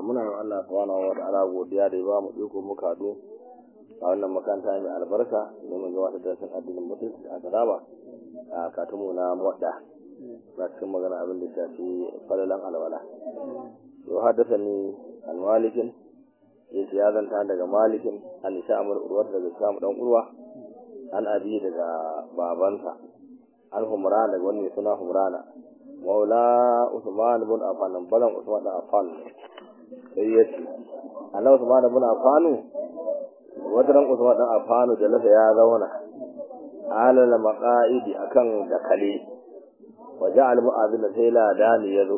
muna yin Allah subhanahu wa ta'ala godiya da ya ba mu iko muka hadu a wannan makaranta mai albarka domin gabatar da sun addinin mutunci a garaba a katumu na muwadda na cikin magana abin da shafi falalan alwala to haddasa ni an malikin yace ya zanta daga malikin an sha'amul urwat daga sha'am dan urwa an abi daga babansa an humrana daga wani suna humrana maula usman bin affan balan usman bin affan sai yace Allah usman bin affan wadaran usman bin affan da lafa ya zauna alal maqaidi akan dakale waje al mu'adhin sai la dani yazo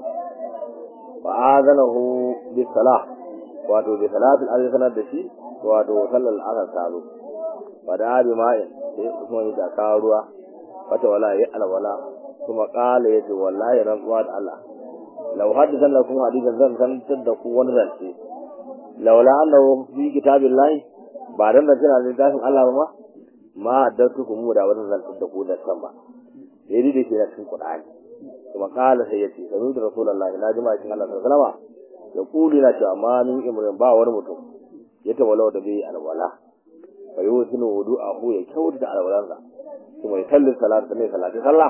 fa azanahu bis salah wato bi salatul azan sanar da shi wato sallal asar ta zo wada bi ma'in sai usman ya kawo ruwa fata wala ya alwala kuma kala yace wallahi rantsuwa da Allah law haddathan lakum hadithan zan zantar da ku wani zance laula annahu fi kitabillahi ba dan da kina littafin Allah ba ma haddatukum da wannan zantar da ku da san ba sai dai ke na cikin Qur'ani kuma kala sai yace sanu da rasulullahi na jima'a cikin Allah sallallahu alaihi wasallam ya kuli na cewa ma min imrin ba wani mutum ya tawalla da bai alwala fa yusinu wudu'ahu ya kyautata alwalansa kuma ya salli salatu ne salati sallah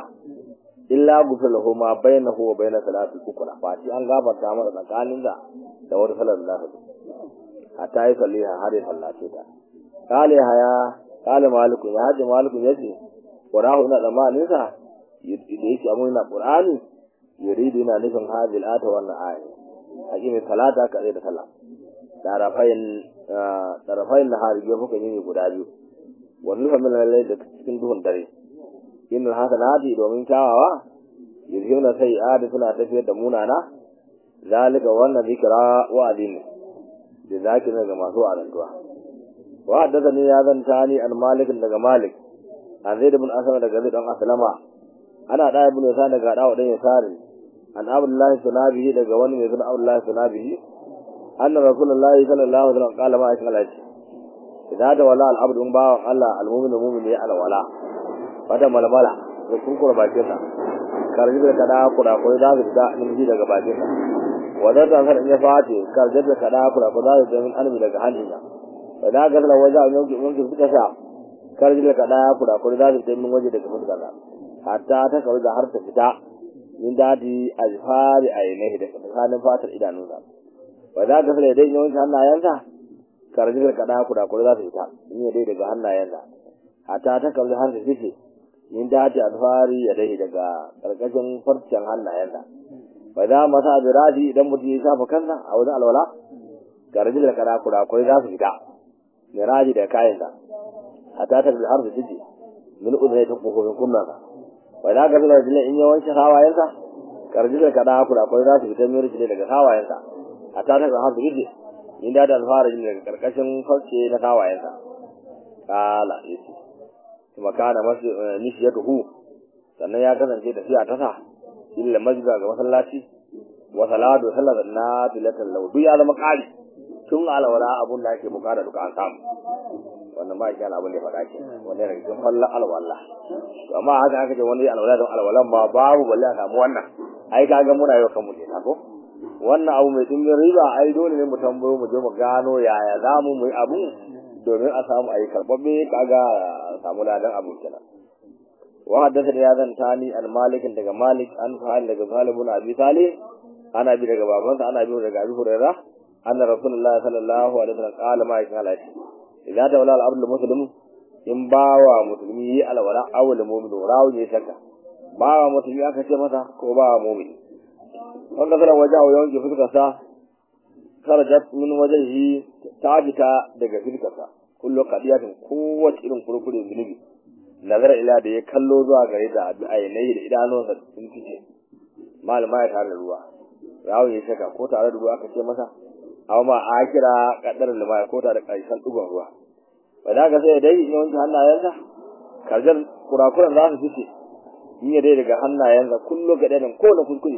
illa gufir lahu ma bainahu wa bain salati ukra fa shi an gafarta masa tsakanin da da wata salar da ta hatta yi salliha har ya sallace ta kale haya kale maliku ya haji maliku yace qura'u ina zamanin sa da yake amma ina qur'ani yuridu ina nufin hadil ata wannan aya hakimi salata ka da sallah tarafain tarafain nahari ya fuka yini guda biyu wannan fa min lalle da cikin duhun dare innal hasanati domin kyawawa yuzhuna sayi'ati suna tafiyar da munana zalika wannan zikra wa adin da zakira ga masu alantuwa wa haddathani ya zanta ni an malik daga malik an zaid ibn asama daga zaid dan aslama ana da ibn sa daga dawo dan yasari an abdullahi sunabihi daga wani mai suna abdullahi sunabihi anna rasulullahi sallallahu alaihi wasallam qala ma aisha alaihi idan da wala al-abdu bawan Allah al-mu'minu mu'min ya alwala fada malmala da kurkura bakin sa karji da kada kura ko da da nimji daga bakin sa wanda ta san in ya fati karji da kada kura ko da da min anbi daga hannuna wanda ga da waje an yanke mun suka sa karji da kada kura ko da da min waje daga fuskar sa hatta ta kawo da har ta fita min dadi alfari ainihi da tsakanin fatar idanunsa wanda ga da dai yawan hannayensa karji da kada kura ko da ta fita in ya dai daga hannayensa hatta ta kawo har ta fice min dace alfari ya dai daga karkashin farcen hannayensa bai da masa abiraji idan mutum ya shafa kansa a wajen alwala garji da kada kurakurai za su fita miraji da kayansa hatta ta har su jiji min udai ta kofofin kunnansa bai da garji da jile in yawanci hawayensa garji da kada kurakurai za su fita mirji ne daga hawayensa hatta ta har su jiji min da alfari daga karkashin farce na hawayensa kala yace kuma kana masu nishiyatuhu sannan ya kasance tafiya ta sa illa masjida ga masallaci wa salatu sallat nafilatan law duk ya zama kari tun alwala abun da ake bukata duka an samu wannan ba shi abun da ya faɗa ke wannan ne cikin fallan alwala amma haka aka ce wani alwala don alwalan ma babu balle a samu wannan ai kaga muna yau kanmu ne ko wannan abu mai dimbin riba ai dole ne mu tambayo mu je mu gano yaya zamu mu yi abun domin a samu a yi karɓaɓɓe kaga samu ladan abin kenan wa haddathani ya zan tani an malikin daga malik an fa'al daga salibun abi salih ana bi daga babansa ana bi daga abi hurairah anna rasulullahi sallallahu alaihi wasallam qala ma yakin halati idza tawalla al-abd muslim in bawa musulmi yi alwala awul mu'min rawu ne shakka bawa musulmi aka ce masa ko bawa mu'min wanda kana wajahu yawanci fuskar sa kharajat min wajhihi ta fita daga firkarsa kullu qadiyatin kowace irin kurkure zunubi nazar ila da ya kallo zuwa gare da ainihi da idanunsa sun fice malama ya tare da ruwa rawu ya shaka ko tare da ruwa aka ce masa aw ma akira kadar lima ko tare da karshen dugon ruwa ba da ga sai dai yawanci hannayensa karjar kurakuran za su fice in ya dai daga hannayensa kullu gadan ko na kuskure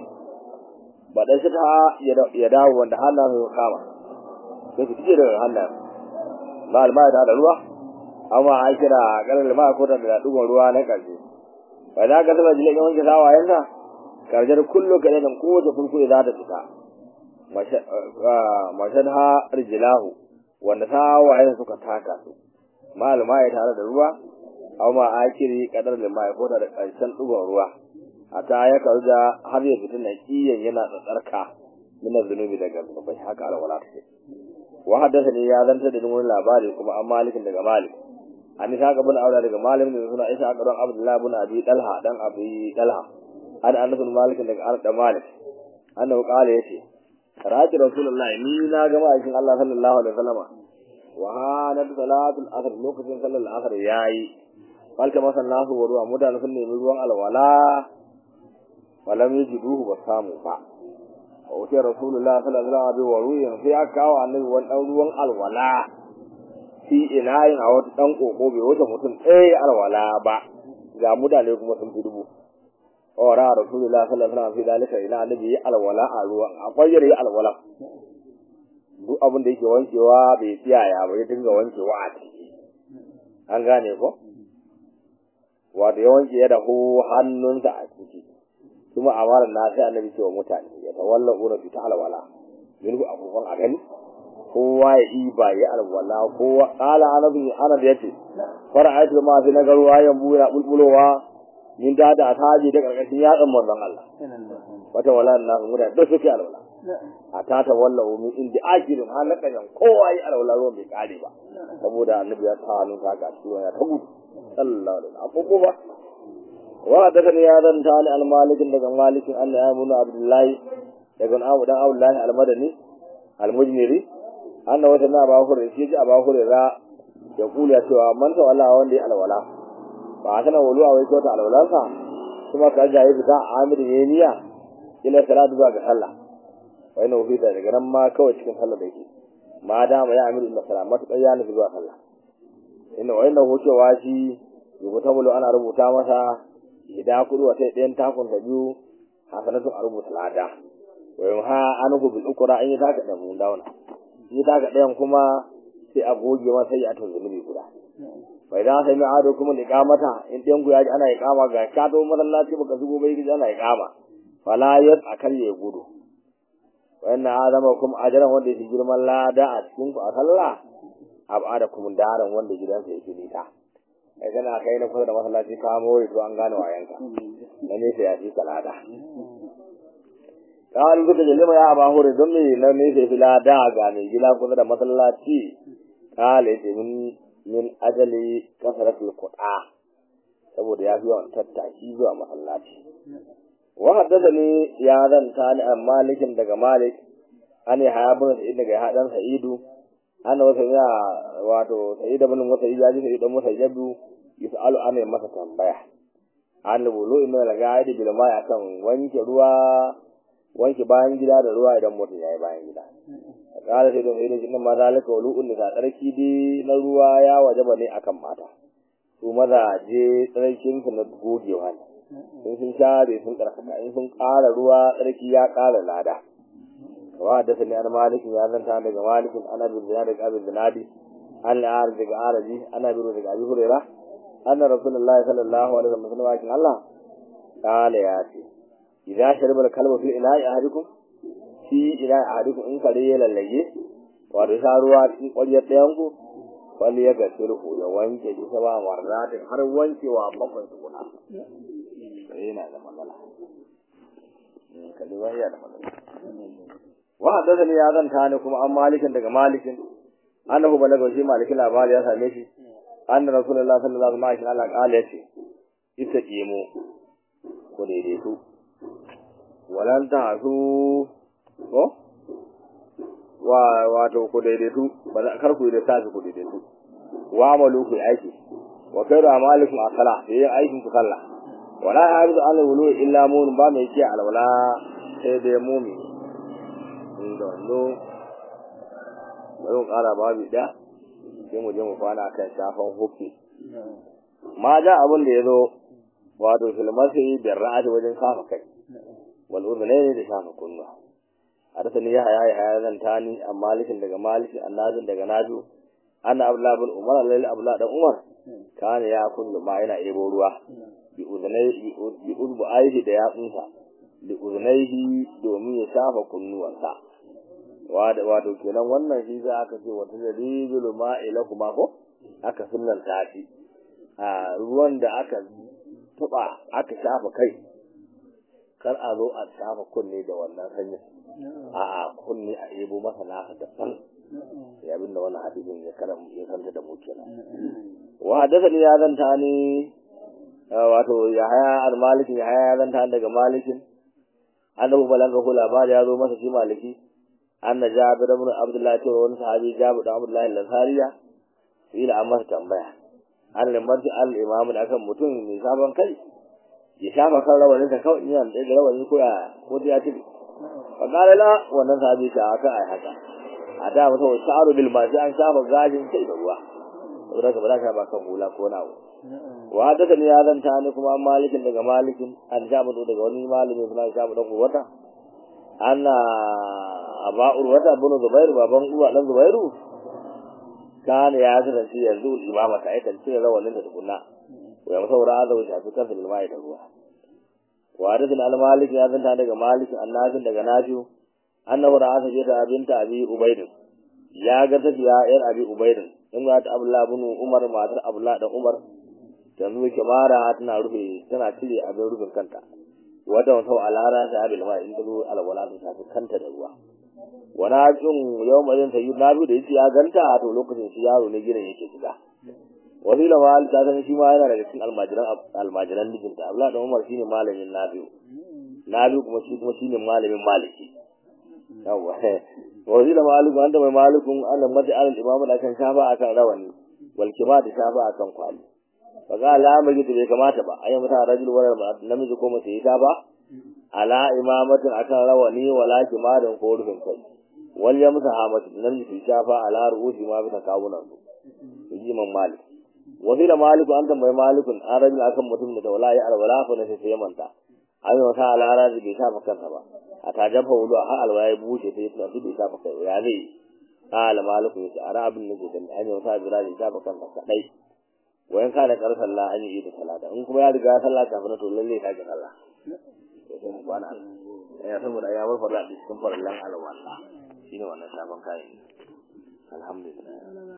ba dan shi ta ya dawo wanda hannayen su kama sai su fice daga hannayen ba alma da ruwa amma a kira karar ma ko da dugon ruwa na karshe ba za ka saba jilin wanke sawayensa karjar kullu kadan kowace kuskure za ta fita mashadha rijlahu wanda ta waye suka taka su malama ya tare da ruwa aw ma akiri kadar da mai ko da karshen dugon ruwa ata ya kauja har ya fitin na kiyan yana tsarka min zunubi daga bai haka alwala take wa haddathani ya zanta da wani labari kuma an malikin daga malik an isa ga bin aure daga malik da suna isa ga don abdullahi bin abi dalha dan abi dalha an anas bin malik daga arda da malik annahu qala yace rati rasulullahi ni na ga ma'aikin Allah sallallahu alaihi wasallama wa hanat salatul asr lokacin sallar asr yayi falka masallahu wa ruwa mutane sun nemi ruwan alwala walam yajiduhu ba samu ba wa wuce rasulullah sallallahu alaihi wa ruwa sai aka kawo annabi wani dan ruwan alwala fi inayin a wata dan koko bai wuce mutum ɗaya alwala ba ga mutane kuma sun fi dubu ora rasulullah sallallahu alaihi wasallam fi dalika ila annabi yi alwala a ruwan akwai yare alwala duk abin da yake wankewa bai tsiyaya ba ya dinga wankewa a ciki an gane ko wato ya wanke ya dahu hannunsa a ciki kuma amaran na sai annabi cewa mutane ya tawalla ura fi ta alwala minhu abubuwan a gani kowa ya yi ba ya alwala kowa kala annabi ana da yace fara'aytu ma fi nagaruwa yambu yana bulbulowa min da da taji da karkashin yatsan manzon Allah wata wala na mu da duk suke alwala a ta ta walla min inda akirin halaka yan kowa yi alwala ruwan bai kare ba saboda annabi ya ta hannun ka ga shi ya ta gudu sallallahu alaihi wasallam ba wa da kan ya dan ta al malik daga malikin Allah ya munu abdullahi daga abu dan abdullahi al madani al mujmiri annabi wata na ba hurri shi ji aba hurri ra ya kula cewa man ta wallahi wanda ya alwala ba kana wuluwa wai ko ta alwalansa kuma ka ga yi fita amir ne niyya ila salatu ba ga sallah wai na fita daga nan ma kawai cikin sallah da yake ma da ma ya amir ila salat matuƙar ya nufi zuwa sallah inna wai na hucewa shi rubuta bulu ana rubuta masa ida kudu wata ɗayan takun da biyu hasanatu a rubuta lada wai ha an hu bil ukra an yi taka da mun dauna yi taka ɗayan kuma sai a goge masa ya ta zunubi guda bai da sai mai ado kuma iqamata in ɗayan ku ya ji ana iqama ga ka to masallaci baka zugo bai ji ana iqama fala yas akal ya gudu wannan adama kuma ajaran wanda yake girman lada a cikin ku a sallah abada kuma daran wanda gidansa yake nita kai kana kai na kusa da masallaci ka more to an gane wayanka na ne sai ya fi kalada kawai kuka da lima ya ba hore don me na ne sai filada ga mai gida kusa da masallaci kale ce min min ajali kasaratul qur'a saboda ya fi yawan tattaki zuwa masallaci wa haddathani ya zanta ni an malikin daga malik an ya habun sa'id daga hadan sa'idu ana wata ya wato sa'id ibn musayyib ya ji sa'id ibn musayyib yus'alu ana masa tambaya an bulu inna la gaidi bil mai akan wanke ruwa wanke bayan gida da ruwa idan mutum yayi bayan gida kala sai don irin jinnan maza laka wulu'un da tsarki dai na ruwa ya wajaba ne akan mata su mazaje tsarkin su na gogewa ne in sun share sun karkata in sun ƙara ruwa tsarki ya ƙara lada wa da sani an malikin ya zanta daga malikin ana bin zina daga abin zinadi an la'ar daga arabi ana bin daga abi hurera anna rasulullahi sallallahu alaihi wasallam wakin Allah kala ya ce idza shariba al-kalbu fi ila'i ahadikum fi ila'i ahadikum in kare ya lallage wato sha ruwa cikin ƙwaryar ɗayan ku wani ya gaske ruhu ya wanke shi ta ba marratin har wankewa bakwai tukuna yana da matsala kalima yana da matsala wa haddathani ya zanta ne kuma an malikin daga malikin annahu balaga shi malikin labari ya same shi anna rasulullahi sallallahu alaihi wasallam Allah kala yace ita kimo ko daidaitu walan ta su ko wa wato ku daidaitu ba za kar ku da tafi ku daidaitu wa amalu ku aiki wa kairu amalikum asala yin aikin ku sallah wala harizu ala wulu illa mun ba mai ce alwala sai dai mumi inda wando bari mu kara babu da sai mu je mu kwana kan shafan hukki ma ja abin da ya zo wato filmasi da ra'adi wajen kafa kai wal udhnaini da shafa kunnuwa hadathani ya haya ya zan tani an malikin daga malikin annazin daga naju anna abdullah bin umar alal abdullah dan umar kana ya kullu ma yana ebo ruwa bi udhnai bi udbu aihi da yatsunsa bi udhnaihi domin ya shafa kunnuwansa wato kenan wannan shi za aka ce wata da rijulu ma'ila kuma ko aka sunan tashi a ruwan da aka tuba aka shafa kai kar a zo a shafa kunne da wannan sanyin a a kunne a ebo masa naka daban ya abin da wannan hadisin ya karam ya kanta da mu kenan wa hadathani ya zanta ni wato ya haya al-malik ya haya ya zanta daga malikin annabi balanga ko labari ya zo masa shi maliki anna jabir ibn abdullah ce wani sahabi jabir ibn abdullah al-ansariya ila amma tambaya an limarci al-imam da akan mutum mai sabon kai ya shafa kan rawanin ka kawai ina da rawanin ko ya ko ya tibi fa qala la wannan sahabi ta aka ai haka a da masa sha'aru bil ma an shafa gajin kai da ruwa saboda ka ba za ka ba kan hula ko nawo wa haka ne ya zanta ni kuma malikin daga malikin an shafa daga wani malami suna shafa dan uwata anna aba urwata ibn zubairu baban uwa dan zubairu kana ya kasance yanzu imama ta aikan cire rawanin da tukunna wa ya masaura da wuce a cikin filmai da ruwa wa hadathana al-malik ya zanta daga malik annabin daga nafiu annahu ra'a ta jita binta abi ubayd ya ga tafiya yar abi ubayd in ga ta abdullah ibn umar matar abdullah da umar yanzu ke mara tana rufe tana cire abin rufin kanta wata wata alara ta abil ma in dulu alwala ta tafi kanta da ruwa wani jin yau mazin sayi na biyu da yake ya ganta to lokacin shi yaro ne gidan yake shiga wasila ma ta san shi ma yana daga cikin almajiran almajiran mijinta Abdullahi da Umar shine malamin Nabiu Nabiu kuma shi kuma shine malamin Maliki yawa wasila maliku anta mai malikun Allah mata alal imamu da kan shafa akan rawani wal kiba da shafa akan kwali fa ga al'amari da bai kamata ba ayi mata rajul wala namiji ko mace ita ba ala imamatin akan rawani wala kimadan ko rufin kai wal yamsa hamatu namiji su shafa ala ru'usi ma bisa kawunan su yi man malik wasila maliku anta mai malikun an rajul akan mutum da wala ya alwala fa na sai manta ayi wata alara da bai shafa kansa ba a tajafa wudu a alwaya bushe sai tuna su bai shafa kai ya zai qala maliku ya ara abin da ke gani ayi wata jira da shafa kansa kadai wayan kana kar sallah an yi da salata in kuma ya riga sallah kafin to lalle ka ji sallah kwana ya saboda ya bar farla cikin farlan alwala shine wannan sabon kayan alhamdulillah